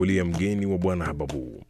ulia mgeni wa bwana Hababu.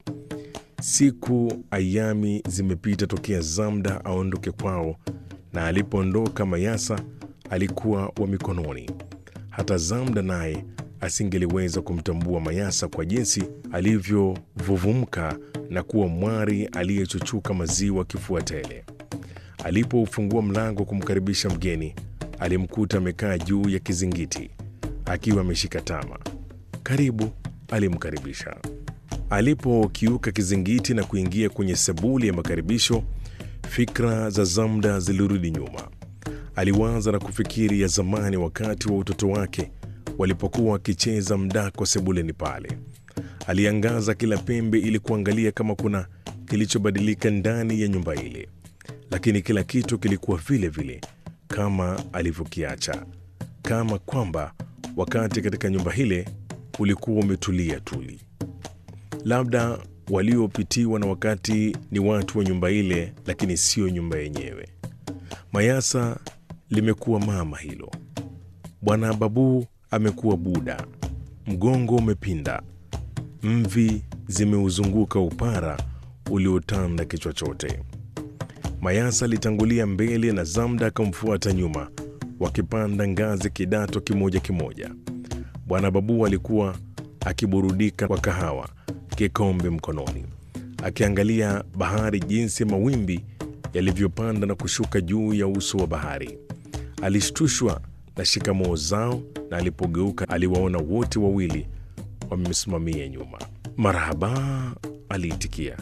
Siku ayami zimepita tokea Zamda aondoke kwao, na alipoondoka Mayasa alikuwa wa mikononi. Hata Zamda naye asingeliweza kumtambua Mayasa kwa jinsi alivyovuvumka na kuwa mwari aliyechuchuka maziwa kifua tele. Alipoufungua mlango kumkaribisha mgeni, alimkuta amekaa juu ya kizingiti akiwa ameshika tama. Karibu, alimkaribisha. Alipokiuka kizingiti na kuingia kwenye sebuli ya makaribisho, fikra za Zamda zilirudi nyuma. Aliwaza na kufikiri ya zamani, wakati wa utoto wake walipokuwa wakicheza mdako sebuleni pale. Aliangaza kila pembe ili kuangalia kama kuna kilichobadilika ndani ya nyumba ile, lakini kila kitu kilikuwa vile vile kama alivyokiacha, kama kwamba wakati katika nyumba ile ulikuwa umetulia tuli. Labda waliopitiwa na wakati ni watu wa nyumba ile, lakini sio nyumba yenyewe. Mayasa limekuwa mama hilo. Bwana Babu amekuwa buda, mgongo umepinda, mvi zimeuzunguka upara uliotanda kichwa chote. Mayasa alitangulia mbele na Zamda akamfuata nyuma, wakipanda ngazi kidato kimoja kimoja. Bwana Babu alikuwa akiburudika kwa kahawa, kikombe mkononi, akiangalia bahari, jinsi mawimbi yalivyopanda na kushuka juu ya uso wa bahari. Alishtushwa na shikamoo zao, na alipogeuka aliwaona wote wawili wamesimamia nyuma. Marahaba, aliitikia.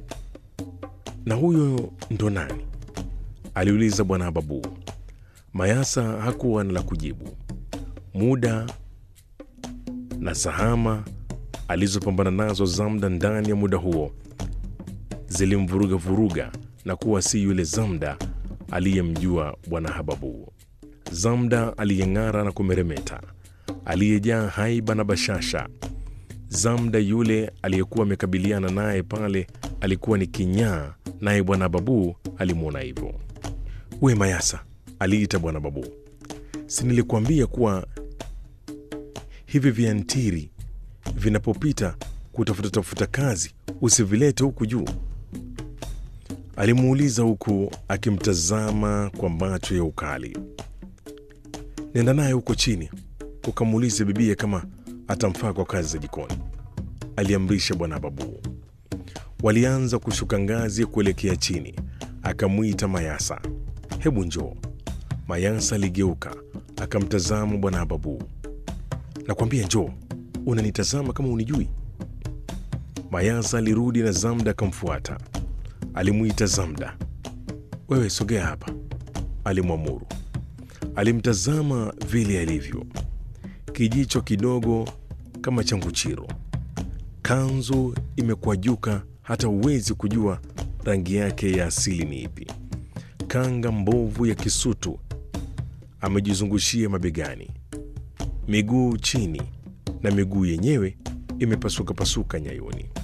Na huyo ndo nani? aliuliza bwana Babu. Mayasa hakuwa na la kujibu. Muda na sahama alizopambana nazo Zamda ndani ya muda huo zilimvuruga vuruga na kuwa si yule Zamda aliyemjua bwana Hababu. Zamda aliyeng'ara na kumeremeta, aliyejaa haiba na bashasha. Zamda yule aliyekuwa amekabiliana naye pale alikuwa ni kinyaa, naye bwana Babu alimwona hivyo. We Mayasa, aliita bwana Babu, si nilikuambia kuwa hivi viantiri vinapopita kutafuta tafuta kazi usivilete huku juu? Alimuuliza huku akimtazama kwa macho ya ukali. Nenda naye huko chini ukamuulize bibie kama atamfaa kwa kazi za jikoni, aliamrisha bwana Babu. Walianza kushuka ngazi kuelekea chini. Akamwita Mayasa, hebu njoo. Mayasa aligeuka akamtazama bwana Babu. Nakwambia njoo, unanitazama kama unijui? Mayasa alirudi na Zamda akamfuata. Alimwita Zamda, wewe sogea hapa, alimwamuru. Alimtazama vile alivyo, kijicho kidogo kama cha nguchiro, kanzu imekwajuka hata huwezi kujua rangi yake ya asili ni ipi, kanga mbovu ya kisutu amejizungushia mabegani, miguu chini na miguu yenyewe imepasuka pasuka nyayoni.